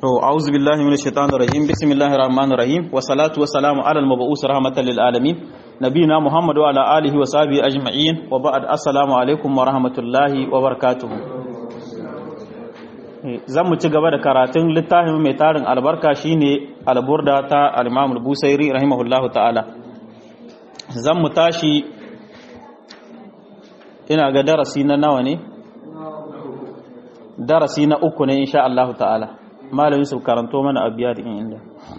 To, a'udhu billahi minash shaitanir rajim. Bismillahir rahmanir rahim. Wa salatu wa salamu ala al-mab'us rahmatan lil alamin. Nabiyina Muhammad wa ala alihi wa sahbihi ajma'in. Wa ba'd assalamu alaikum wa rahmatullahi wa barakatuh. Zan mu ci gaba da karatun littafin mai tarin albarka shine al-Burda ta al-Imam al-Busairi rahimahullahu ta'ala. Zan mu tashi ina ga darasi na nawa ne? Darasi na uku ne insha Allah ta'ala. malamin su karanto mana abiya da inda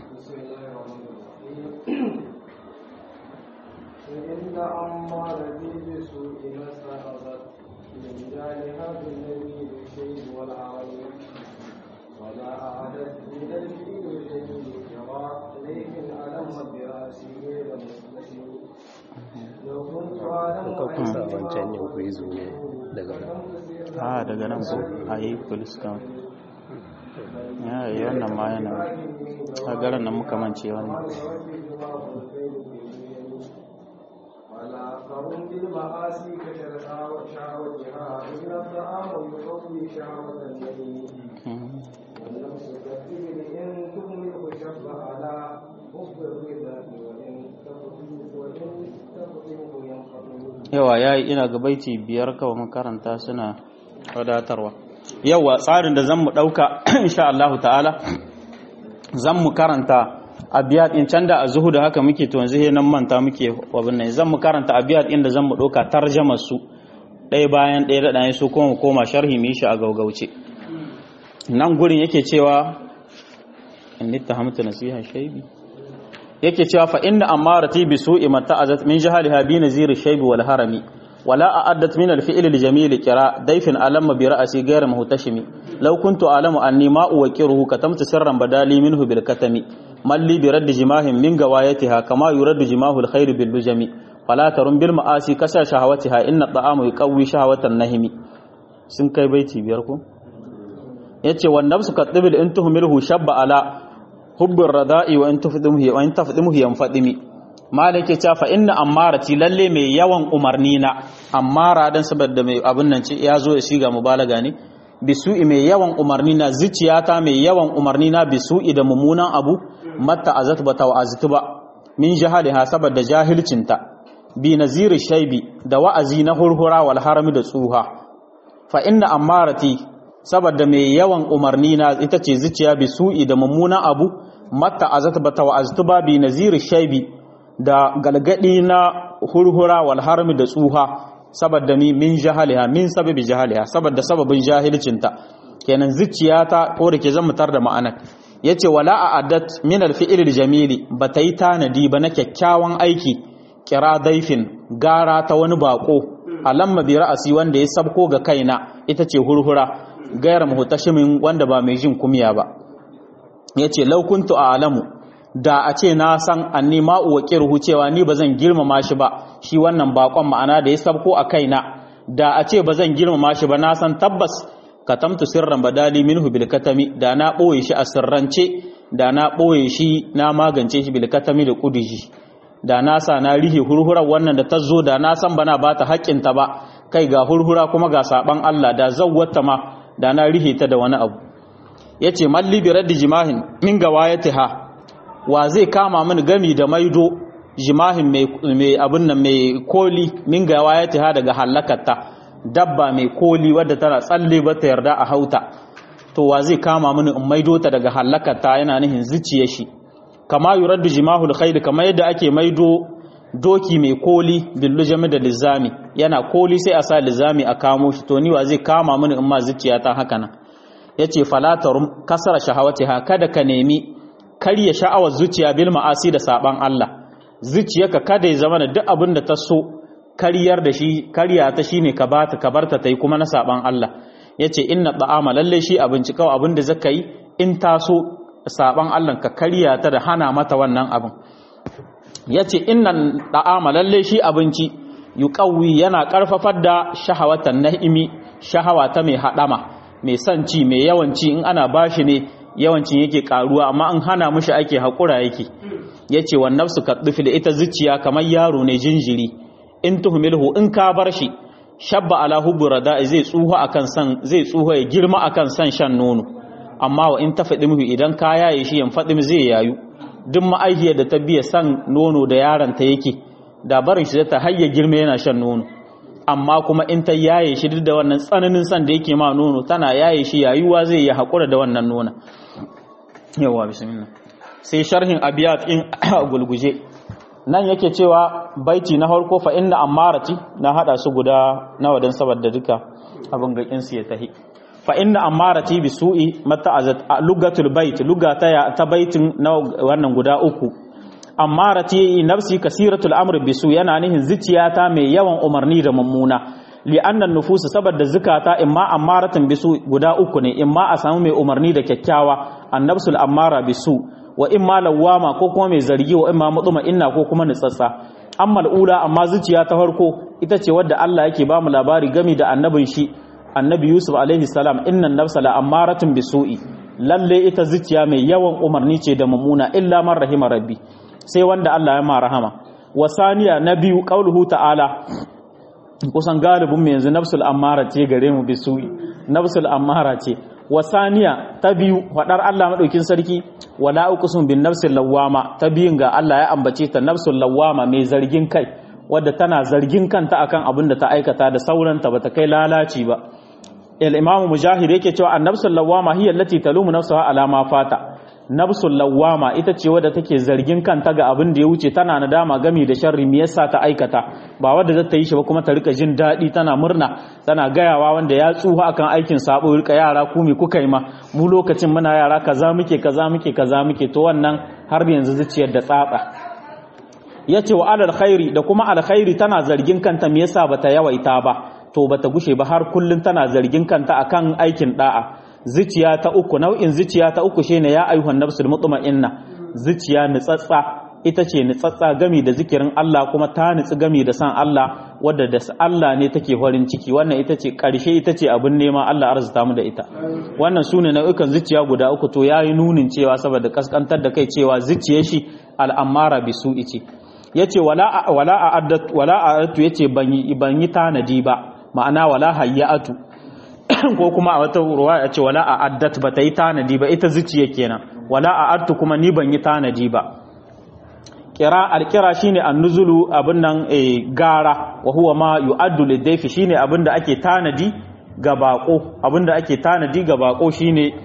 wancan ne ku yi zuwa daga nan a daga nan ko a yi police count ya yi wannan ma yana a garin nan muka mance wannan فهم بالمعاصي كشرها وشهوتها إن الطعام يقوي شهوة اليمين والنفس كالطفل إن تهمله شب على حب الرضا وإن تفطمه ينقضي yawa ya yi ina ga baiti biyar kawai makaranta suna wadatarwa yawa tsarin da zan mu ɗauka insha Allah ta'ala zan mu karanta abiyat in can da a zuhu da haka muke to yanzu nan manta muke wabin nan zan mu karanta abiyat inda zan mu ɗauka tarjama su ɗaya bayan ɗaya da ɗaya su kuma mu koma sharhi mu yi shi a gaugauce nan gurin yake cewa in nittahamtu nasiha shaybi yake cewa fa inna amarati bi su'i mata'azat min jahaliha bi nazir shaybi wal harami ولا أعدت من الفعل الجميل كراء ضيف ألم برأسي غير مهتشم لو كنت أعلم أني ما أوكره كتمت سرا بدالي منه بالكتم من لي برد جماه من قوايتها كما يرد جماه الخير باللجم فلا ترم بالمآسي كسر شهوتها إن الطعام يقوي شهوة النهم sun kai baiti biyar ko yace wan nafsu katibil in tuhmilhu shabba ala hubbur rada'i wa in tafdimuhu wa in tafdimuhu yanfadimi malike ta fa inna ammarati lalle mai yawan umarni na ammara dan saboda mai abin nan ce ya zo ya shiga mubalaga ne bisu'i mai yawan umarni na zuciyata mai yawan umarni na bisu'i da mummunan abu matta azat ba ta wa'azatu ba min jahaliha saboda jahilcinta bi naziri shaibi da wa'azi na hurhura wal harami da tsuha fa inna ammarati saboda mai yawan umarni na ita ce zuciya bisu'i da mummunan abu matta azat ba ta wa'azatu ba bi naziri shaibi da galgadi na hurhura wal harmi da tsuha saboda mi min jahaliha min sababi jahaliha saboda sababin jahilcinta kenan zuciyata ko da ke zan mutar da ma'anar yace wala a'addat min al-fi'l jamili bata yi tanadi ba na kyakkyawan aiki kira daifin gara ta wani bako alamma bi ra'asi wanda ya sabko ga kaina ita ce hurhura gairar muhtashimin wanda ba mai jin kumya ba yace law kuntu a'lamu da a ce na san anni ma uwaqiruhu cewa ni bazan girmama shi ba shi wannan bakon ma'ana da ya sabko a kaina da a ce bazan girmama shi ba na san tabbas katamtu sirran badali minhu bil katami da na boye shi a sirrance da na boye shi na magance shi bil katami da kudiji da na sa na rihe hurhurar wannan da ta zo da na san bana ba ta haƙƙinta ba kai ga hurhura kuma ga saban Allah da zawwata ma da na rihe ta da wani abu yace malli bi raddi jimahin min gawayatiha wa zai kama mini gami da maido jimahin mai abin nan mai koli min ga waya ta daga halakarta dabba mai koli wadda tana tsalle ba ta yarda a hauta to wa zai kama mini in maido ta daga halakarta yana nihin zuciya shi kama yuraddu jimahul khayl kama yadda ake maido doki mai koli billu jami da lizami yana koli sai a sa lizami a kamo shi to ni wa zai kama mini in ma zuciya ta haka nan yace falatarum kasara shahawatiha kada ka nemi karya sha'awar zuciya bil ma'asi da saban Allah zuciyarka kada ya zama da duk abin da ta so karyar da shi karya ta shine ka bata ka barta tai kuma na saban Allah yace inna ta'ama lalle shi abinci kawai abin da zaka yi in ta so saban Allah ka karya ta da hana mata wannan abin yace inna ta'ama lalle shi abinci yuqawi yana karfafar da shahawatan na'imi shahawa ta mai hadama mai son ci mai yawan ci in ana bashi ne yawancin yake karuwa amma an hana mushi ake haƙura yake ya ce wa nafsu ka da ita zuciya kamar yaro ne jinjiri in tuhumilhu in ka bar shi shabba ala hubbu rada zai tsuho akan san zai tsuho ya girma akan san shan nono amma wa in ta faɗi muhu idan ka yaye shi yan faɗi zai yayu duk ma'aihiyar da ta biya san nono da yaron ta yake da barin shi ta hayya girma yana shan nono amma kuma in ta yaye shi duk da wannan tsananin san da yake ma nono tana yaye shi yayuwa zai yi haƙura da wannan nona yawa bismillah sai sharhin abiyat in gulguje nan yake cewa baiti na farko fa inna ammarati na hada su guda nawa dan saboda duka abin ga su ya tahi fa inna ammarati bi su'i mata azat lugatul bait lugata ya ta baitin na wannan guda uku ammarati nafsi kasiratul amr bi su yana nihin zuciyata mai yawan umarni da mummuna li annan nufusu saboda zukata imma ammaratin bi su guda uku ne imma a samu mai umarni da kyakkyawa annabsul ammara bi su wa imma lawama ko kuma mai zargi wa imma mutuma inna ko kuma nutsatsa amma al'ula amma zuciya ta farko ita ce wadda Allah yake ba mu labari gami da annabin shi annabi Yusuf alaihi salam innan nafsa la ammaratun bisu'i lalle ita zuciya mai yawan umarni ce da mummuna illa man rahima rabbi sai wanda Allah ya ma rahama wasaniya na biyu qauluhu ta'ala kusan galibin mu yanzu nafsul ammara ce gare mu bisu'i nafsul ammara ce wasaniya ta biyu faɗar Allah maɗaukin sarki wala uqsum bin nafsil lawama ta biyun ga Allah ya ambace ta nafsul lawama mai zargin kai wadda tana zargin kanta akan abin da ta aikata da sauranta bata kai lalaci ba al imam mujahid yake cewa an nafsul lawama hiya allati talumu nafsaha ala ma fata nafsul lawama ita ce wadda take zargin kanta ga abin da ya wuce tana nadama gami da sharri me yasa ta aikata ba wadda za ta yi shi ba kuma ta rika jin daɗi tana murna tana gayawa wanda ya tsuha akan aikin sabo rika yara ku me kuka yi ma mu lokacin muna yara kaza muke kaza muke kaza muke to wannan har yanzu zuciyar da tsatsa yace wa alal khairi da kuma alkhairi tana zargin kanta me yasa bata yawaita ba to bata gushe ba har kullun tana zargin kanta akan aikin da'a zuciya ta uku nau'in zuciya ta uku shine ya ayyuhan nafsul mutma'inna zuciya nitsatsa ita ce nitsatsa gami da zikirin Allah kuma ta nitsi gami da san Allah wadda da Allah ne take farin ciki wannan ita ce karshe ita ce abin nema Allah arzuta mu da ita wannan sune nau'ikan zuciya guda uku to yayi nunin cewa saboda kaskantar da kai cewa zuciyar shi al'amara bisu ce yace wala wala a'addat wala a'adtu yace ban yi ban yi tanadi ba ma'ana wala hayyatu ko kuma a wata ruwa ya ce wala a addat ba ta yi tanadi ba ita zuciya kenan wala a addu kuma ni ban yi tanadi ba kira alkira shine annuzulu abin nan gara wa huwa ma yu'addu lidayfi shine abin da ake tanadi ga bako abin da ake tanadi ga bako shine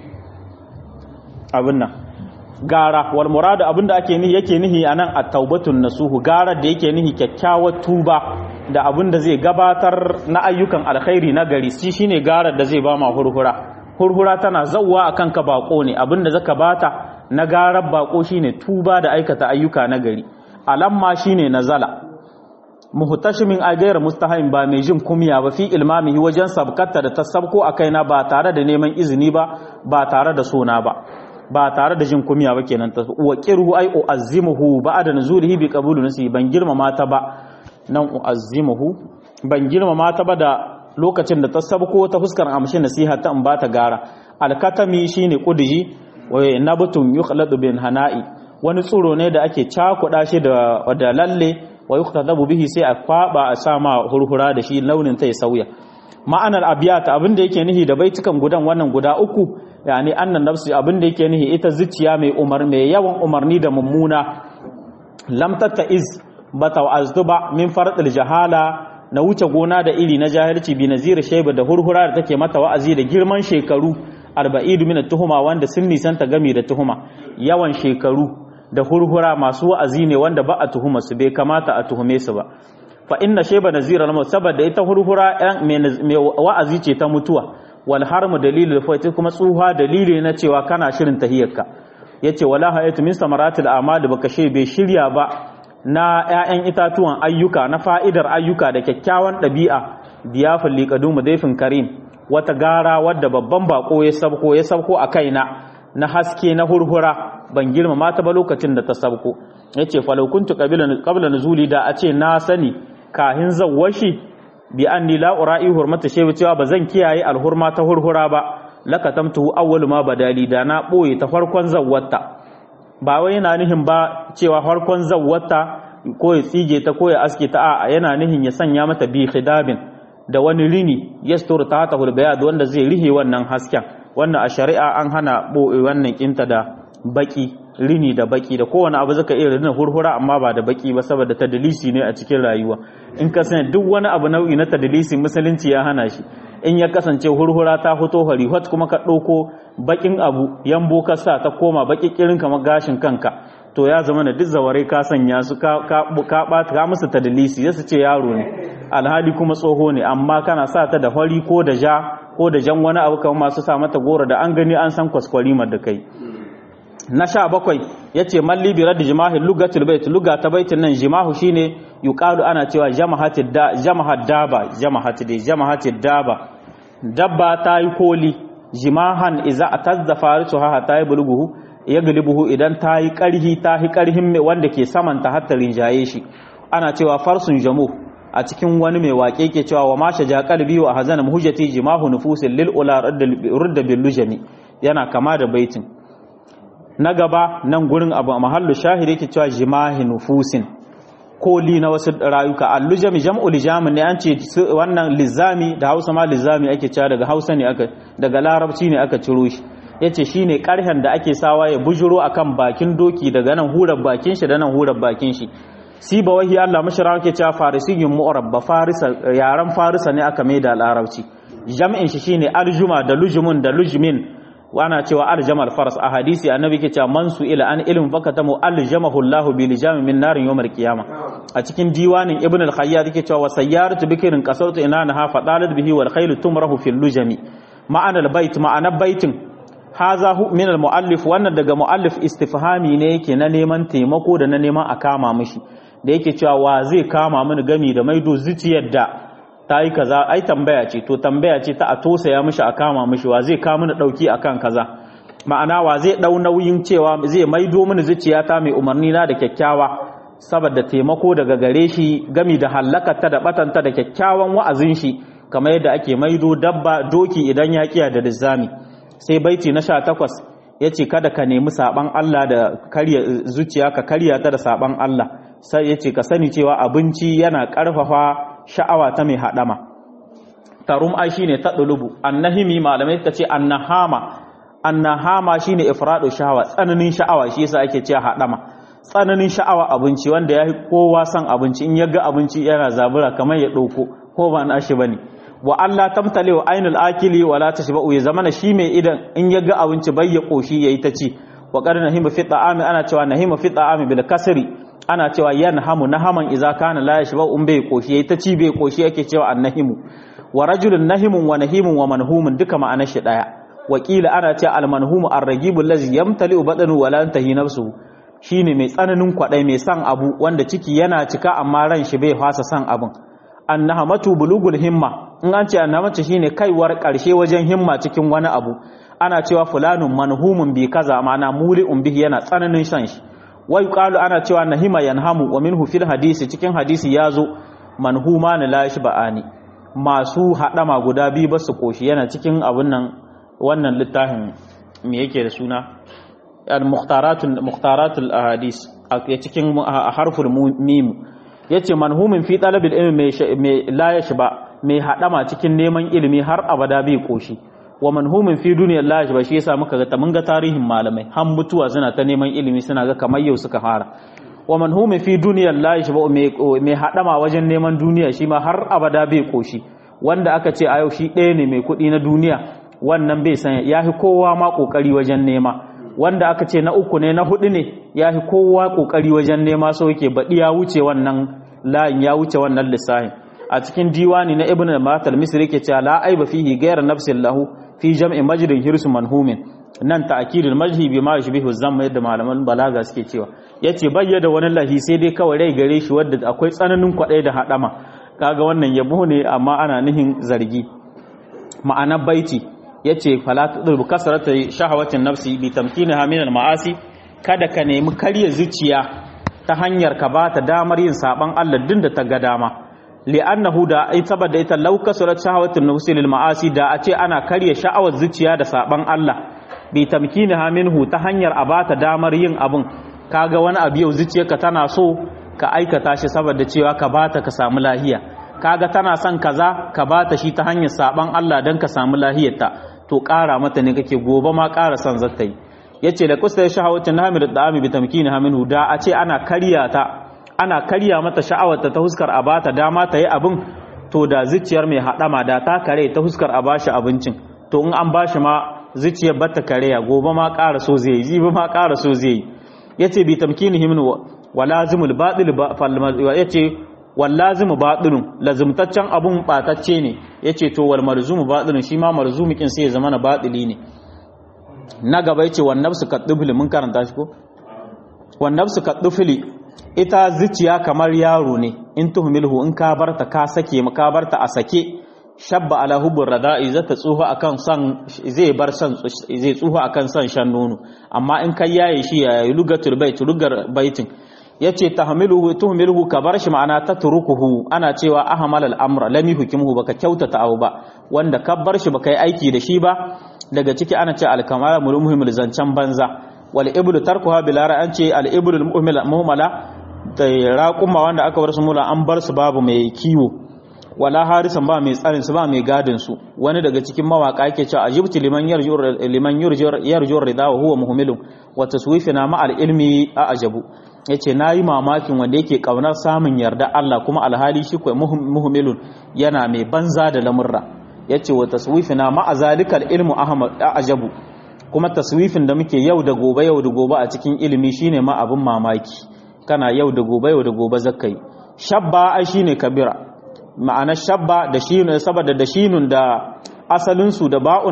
abin nan gara wal muradu abin da ake nihi yake nihi anan at-taubatun nasuhu gara da yake nihi kyakkyawar tuba da abin da zai gabatar na ayyukan alkhairi na gari shi shine garar da zai ba ma hurhura hurhura tana zawwa akan ka bako ne abin da zaka bata na garar bako shine tuba da aikata ayyuka na gari alamma shine nazala muhtashimin agayar mustahaim ba mai jin kumya ba fi ilmamihi wajen sabkata da tasabko a kaina ba tare da neman izini ba ba tare da sona ba ba tare da jin kumya ba kenan ta wa qirhu ay uazzimuhu ba'da nuzulihi bi qabulu nasi ban girmama ta ba nan uazzimuhu ban girmama ta ba da lokacin da ta sabko ta fuskar amshi nasiha ta in bata gara alkatami shine kudiji wa nabtun yukhladu bin hana'i wani tsuro ne da ake cakuda shi da da lalle wa yuktadabu bihi sai a kwaba a sama hurhura da shi launin ta ya sauya ma'anar abiyata abinda yake nihi da baitukan gudan wannan guda uku yani annan nafsi abinda yake nihi ita zuciya mai umar mai yawan umarni da mummuna lam tattaiz bata wa'aztu ba min fardil jahala na wuce gona da iri na jahilci bi nazir shayba da hurhura da take mata wa'azi da girman shekaru 40 min tuhuma wanda sun nisanta gami da tuhuma yawan shekaru da hurhura masu wa'azi ne wanda ba a tuhuma su bai kamata a tuhume su ba fa inna shayba nazir al saboda ita hurhura mai wa'azi ce ta mutuwa wal harmu dalilul fawti kuma tsuha dalili na cewa kana shirin tahiyarka yace wala hayatu min samaratil a'mal baka she bai shirya ba na 'ya'yan itatuwan ayyuka na fa'idar ayyuka da kyakkyawan ɗabi'a diyafin liƙadu daifin karim wata gara wadda babban bako ya sabko ya sabko a kaina na haske na hurhura ban girmama ta ba lokacin da ta sabko ya ce falaukuntu ƙabila nuzuli da a ce na sani kahin zawwashi bi an ni la'ura'i hurmata shewa cewa ba zan kiyaye alhurma ta hurhura ba lakatamtuhu awwalu ma badali da na ɓoye ta farkon zawwata ba wai yana nihin ba cewa farkon zawwata ko ya tsige ta ko ya aske ta a yana nihin ya sanya mata bi khidabin da wani rini yastur ta ta bayad wanda zai rihe wannan hasken wannan a shari'a an hana boye wannan kinta da baki rini da baki da kowane abu zaka iya rina hurhura amma ba da baki ba saboda tadlisi ne a cikin rayuwa in ka sani duk wani abu nau'i na tadlisi musulunci ya hana shi in ya kasance hurhura ta fito hori hot kuma ka ɗauko bakin abu yambo ka sa ta koma baki kirin kamar gashin kanka to ya zama da duk zaware ka sanya su ka ka ka musu tadlisi yasu ce yaro ne alhali kuma tsoho ne amma kana sa ta da hori ko da ja ko da jan wani abu kamar masu sa mata goro da an gani an san kwaskwarimar da kai na sha bakwai ya ce malli bi raddi jimahin lugatul bait luga ta baitin nan jimahu shine yuqalu ana cewa jamahatid da jamahat daba jamahat dai jamahatid daba dabba ta yi koli jimahan iza atazza farisu ha ta yi bulguhu ya galibuhu idan ta yi karhi ta yi karhin mai wanda ke saman ta hatta rinjaye shi ana cewa farsun jamu a cikin wani mai waƙe ke cewa wa masha ja qalbi wa hazana muhjati jimahu nufusil lil ula rudda bil lujami yana kama da baitin na gaba nan gurin abu a mahallu shahiri yake cewa jimahi nufusin koli na wasu rayuka allujami jam'u lijamin ne an ce wannan lizami da hausa ma lizami ake cewa daga hausa ne aka daga larabci ne aka ciro shi yace shine karhen da ake sawa ya bujuro akan bakin doki daga nan hurar bakin shi da nan hurar bakin shi si ba wahi Allah mashara yake cewa farisiyyun mu'rabba farisa yaran farisa ne aka mai da larabci jam'in shi shine aljuma da lujumun da lujmin wana cewa aljamal faras a hadisi annabi ke cewa man su ila an ilm fakatamu aljamahu Allah bi lijam min narin yawmal qiyama a cikin diwanin ibn al-khayyat yake cewa wa sayyaratu bikrin qasartu inanaha fadalat bihi wal khayl tumrahu fil lujami ma'ana al-bait ma'ana baitin haza hu min al-muallif wannan daga muallif istifhami ne yake na neman taimako da na neman a kama mishi da yake cewa wa zai kama mini gami da maido zuciyar da ta yi kaza ai tambaya ce to tambaya ce ta a tosaya mishi a kama mishi wa zai kama mini dauki akan kaza ma'ana wa zai dau nauyin cewa zai maido mini zuciyata mai umarni na da kyakkyawa saboda taimako daga gare shi gami da hallakata da batanta da kyakkyawan wa'azin shi kamar yadda ake maido dabba doki idan ya kiya da lizzami sai baiti na 18 yace kada ka nemi saban Allah da karya zuciya ka karya ta da saban Allah sai yace ka sani cewa abinci yana karfafa sha'awa ta mai haɗama tarum ai shine ta ɗulubu annahimi malamai ta ce annahama annahama shine ifradu sha'awa tsananin sha'awa shi yasa ake cewa haɗama tsananin sha'awa abinci wanda ya kowa son abinci in ya ga abinci yana zabura kamar ya ɗauko ko ba na shi bane wa Allah tamtale wa ainul akili wala tashba'u ya zamana shi mai idan in ya ga abinci bai ya koshi yayi ta ci wa qad nahima fi ta'ami ana cewa nahima fi ta'ami bil kasri ana cewa yanhamu nahaman idza kana la yashba um bai koshi yayi ta ci bai koshi yake cewa annahimu wa rajulun nahimun wa nahimun wa manhumun duka ma'anar shi daya wakila ana cewa al manhumu ar-ragibul ladzi yamtali badanu wa la yantahi nafsuhu shine mai tsananin kwadai mai san abu wanda ciki yana cika amma ran shi bai fasa san abun annahamatu bulugul himma in an ce annahamatu shine kaiwar karshe wajen himma cikin wani abu ana cewa fulanun manhumun bi kaza ma'ana muli'un bihi yana tsananin san shi wai qalu ana cewa nahima yanhamu wa minhu fil hadisi cikin hadisi yazo manhuma na la ba'ani masu hadama guda biyu basu koshi yana cikin abun nan wannan littafin me yake da suna al-muhtaratul muhtaratul ahadis a cikin harful mim yace manhumin fi talabil ilmi mai la yashba mai hadama cikin neman ilimi har abada bai koshi wa manhumin fi duniyar la yashba shi yasa muka ga mun ga tarihin malamai har mutuwa suna ta neman ilimi suna ga kamar yau suka fara wa manhumin fi duniyar la yashba mai hadama wajen neman duniya shi ma har abada bai koshi wanda aka ce a yau shi ɗaya ne mai kuɗi na duniya wannan bai san ya fi kowa ma ƙoƙari wajen nema wanda aka ce na uku ne na hudu ne ya fi kowa ƙoƙari wajen nema so yake baɗi ya wuce wannan layin ya wuce wannan lissahin a cikin diwani na ibn al-matal misri yake cewa la aiba fihi ghayra nafsin lahu fi jam'i majrin hirsu manhumin nan ta'kidul majhi bi ma yushbihu zamma yadda malaman balaga suke cewa yace bayyana wani lahi sai dai kawai rai gare shi wanda akwai tsananin kwadai da hadama kaga wannan yabo ne amma ana nihin zargi ma'ana baiti yace fala tudul kasrata shahawatin nafsi bi tamkinaha min al-ma'asi kada ka nemi karya zuciya ta hanyar ka ba ta damar yin saban Allah din da ta ga dama li'annahu da ai saboda ita law kasurat shahawatun nufsi lil ma'asi da a ce ana karya sha'awar zuciya da saban Allah bi tamkinaha minhu ta hanyar a bata damar yin abun kaga wani abu yau zuciyarka tana so ka aikata shi saboda cewa ka bata ka samu lahiya kaga tana son kaza ka bata shi ta hanyar saban Allah dan ka samu lahiyarta to ƙara mata ne kake gobe ma ƙara son zata yi yace da kusta ya shahawacin hamil da ami bi tamkini haminu da a ce ana karya ta ana karya mata sha'awarta ta huskar a bata dama ta yi abin to da zuciyar mai haɗama da ta kare ta huskar a bashi abincin to in an bashi ma zuciyar bata kareya gobe ma ƙara so zai yi jibi ma ƙara so zai yi yace bi tamkini haminu wa lazimul batil yace wal lazimu batilun lazimtaccen abun batacce ne yace to wal marzumu batilun shi ma marzumikin sai ya zama na batili ne na gaba yace wan nafsu kadufli mun karanta shi ko wan nafsu kadufli ita zuciya kamar yaro ne in tuhmilhu in ka barta ka sake ka barta a sake shabba ala hubbur rada'i zata tsuhu akan san zai bar san zai tsuhu akan san shan nono amma in kai yaye shi ya lugatul bait lugar baitin yace tahmiluhu tuhmiluhu ka bar shi ma'ana tatrukuhu ana cewa ahmal al-amra lam yuhkimuhu baka kyautata abu ba wanda ka bar shi baka yi aiki da shi ba daga ciki ana ce al-kamala mulmuhimul zancan banza wal iblu tarkuha bila an ce al iblu muhmala da raquma wanda aka bar su mula an bar su babu mai kiwo wala harisan ba mai tsarin su ba mai gadin su wani daga cikin mawaka yake cewa ajibti liman yarju liman yarju rida wa huwa muhmilun wa taswifina ma al ilmi a ajabu yace nayi mamakin wanda yake kaunar samun yarda Allah kuma alhali shi ko muhmilun yana mai banza da lamurra yace wa taswifina ma azalikal ilmu ahmad a ajabu kuma taswifin da muke yau da gobe yau da gobe a cikin ilimi shine ma abin mamaki kana yau da gobe yau da gobe zakai shabba ai shine kabira ma'ana shabba da shinun saboda da shinun da asalin su da ba'un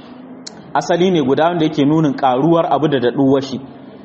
asali ne guda wanda yake nunin karuwar abu da daduwar shi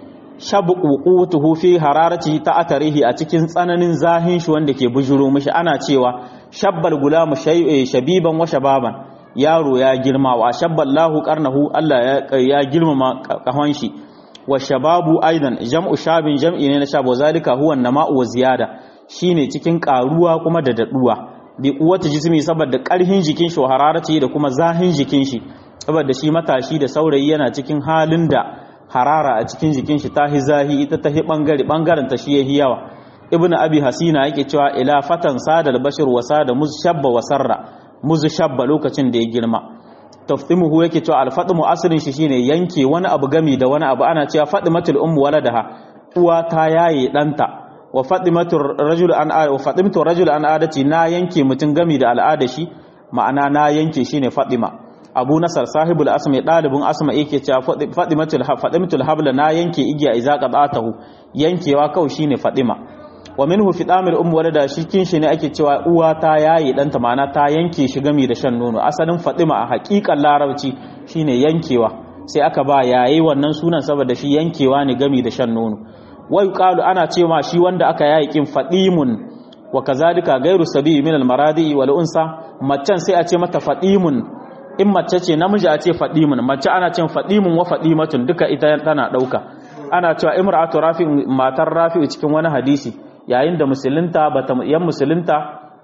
shabu qutuhu fi hararati ta atarihi a cikin tsananin zahin shi wanda ke bujuro mishi ana cewa shabbal gulamu shabiban wa shababan yaro ya girma wa shabballahu qarnahu Allah ya girmama kahon shi wa shababu aidan jam'u shabin jam'i ne na shabo zalika huwa nama'u wa ziyada shine cikin karuwa kuma da daduwa bi quwwati jismi saboda karhin jikin shi hararati da kuma zahin jikin shi saboda shi matashi da saurayi yana cikin halin da harara a cikin jikin shi tahi zahi ita tahi bangare bangaren ta shi yahi yawa ibnu abi hasina yake cewa ila fatan sadal bashir wa sada mushabba wa sarra muzshabba lokacin da ya girma taftimuhu yake cewa alfatmu asalin shi shine yanke wani abu gami da wani abu ana cewa fadimatul ummu waladaha uwa ta yaye danta wa fadimatul rajul an wa fadimatu rajul an adati na yanke mutun gami da al'ada shi ma'ana na yanke shine fadima abu nasar sahibul asma dalibin asma yake cewa fadimatul fadimatul habla na yanke igiya iza qadatahu yankewa kawai shine fadima wa minhu fi damil um walada shikin shi ne ake cewa uwa ta yayi danta ma'ana ta yanke shi gami da shan nono asalin fatima a hakikan larabci shine yankewa sai aka ba yayi wannan sunan saboda shi yankewa ne gami da shan nono wai qalu ana cewa shi wanda aka yayi kin fadimun wa kazalika gairu sabi min al maradi wal unsa maccan sai a ce mata fadimun in mace ce namiji a ce fadimun mace ana cin fadimun wa fadimatun duka ita tana dauka ana cewa imra'atu rafi matar rafi cikin wani hadisi yayin da musulunta bata yan musulunta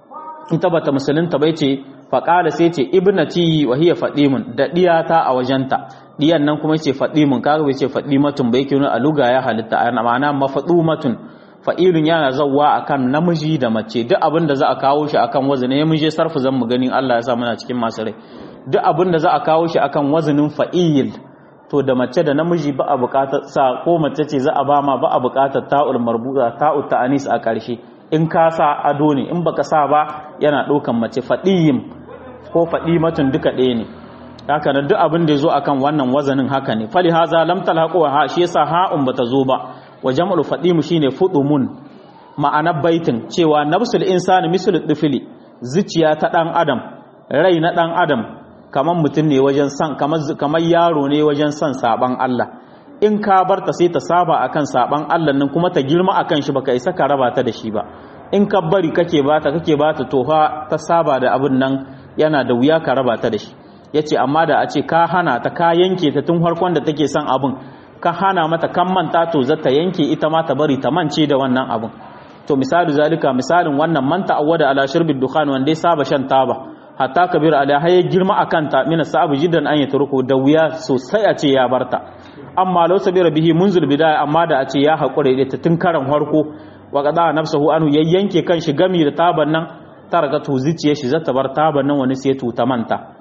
ita bata musulunta bai ce faqala sai ce ibnati wa hiya fadimun da diyata a wajenta diyan nan kuma ce fadimun kaga bai ce fadimatun bai kinu a luga ya halitta ana ma'ana mafadumatun fa'ilun yana zawwa akan namiji da mace duk abin da za a kawo shi akan wazini ya muje sarfu zan mu ganin Allah ya sa muna cikin masu rai duk abin da za a kawo shi akan wazinin fa'il to da mace da namiji ba a bukatar sa ko mace ce za a ba ma ba a bukatar ta'ul marbuta ta'ut ta'anis a ƙarshe in ka sa ado ne in baka sa ba yana ɗaukan mace fadiyim ko fadimatun duka ɗaya ne haka nan duk abin da ya zo akan wannan wazanin haka ne fali haza lam talhaqu ha shi yasa ha'un bata zo ba wa jam'ul fadimu shine fudumun ma'anar baitin cewa nafsul insani mislu difili zuciya ta dan adam rai na dan adam kamar mutum ne wajen san kamar yaro ne wajen san saban Allah in ka bar ta sai ta saba akan saban Allah nan kuma ta girma akan shi baka isa ka raba ta da shi ba in ka bari kake bata kake bata to fa ta saba da abin nan yana da wuya ka raba ta da shi yace amma da a ce ka hana ta ka yanke ta tun farkon da take son abin ka hana mata kan manta to za ta yanke ita ma ta bari ta mance da wannan abin to misali zalika misalin wannan manta awwada ala shirbid dukhan wanda ya saba shan taba hatta kabir ala haye girma akan ta mina sa'abu jiddan an yatruku da wuya sosai a ce ya barta amma law sabira bihi munzul bidaya amma da a ce ya hakure da ta tun karan harko wa qada nafsuhu anhu yayyanke kan shi gami da taban nan ta raga to zuciyar shi zata bar taban nan wani sai ta manta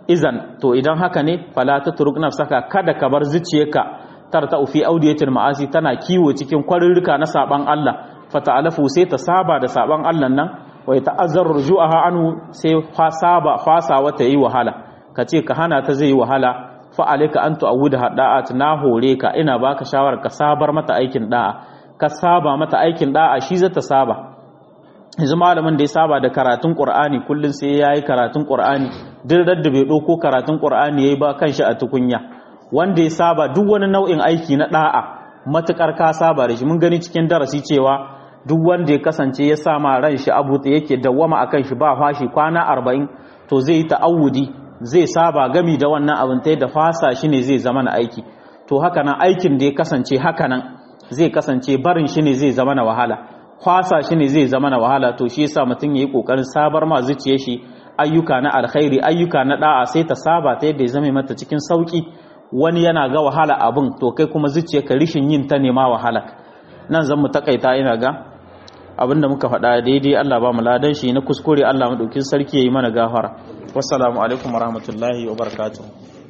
izan to idan haka ne fala tatruk nafsaka kada ka bar zuciyarka tarta fi audiyatil ma'asi tana kiwo cikin kwarirrika na saban Allah fata'alafu sai ta saba da saban Allah nan wai ta'azzar ruju'aha anhu sai saba fasa wata yi wahala kace ka hana ta zai yi wahala fa alayka an tu'awwida da'at na hore ka ina baka shawara ka sabar mata aikin da'a ka saba mata aikin da'a shi zata saba yanzu malamin da ya saba da karatun qur'ani kullun sai yayi karatun qur'ani duk da bai dauko karatun qur'ani yayi ba kanshi a tukunya wanda ya saba duk wani nau'in aiki na da'a matukar ka saba da shi mun gani cikin darasi cewa duk wanda ya kasance ya sama ran shi abu da yake dawwama akan shi ba fashi kwana 40 to zai yi ta'awudi zai saba gami da wannan abin ta da fasa shi ne zai zama na aiki to haka nan aikin da ya kasance haka nan zai kasance barin shi ne zai zama na wahala fasa shi ne zai zama na wahala to shi yasa mutum yayi kokarin sabar ma zuciyar shi ayyuka na alkhairi ayyuka na da'a sai ta saba ta yadda ya zama mata cikin sauki wani yana ga wahala abin to kai kuma zuciyarka rishin yin ta nema wahala nan zan mu takaita ina ga abinda muka faɗa daidai Allah ba mu ladan shi na kuskure Allah madaukin sarki yayi mana gafara wassalamu alaikum warahmatullahi wabarakatuh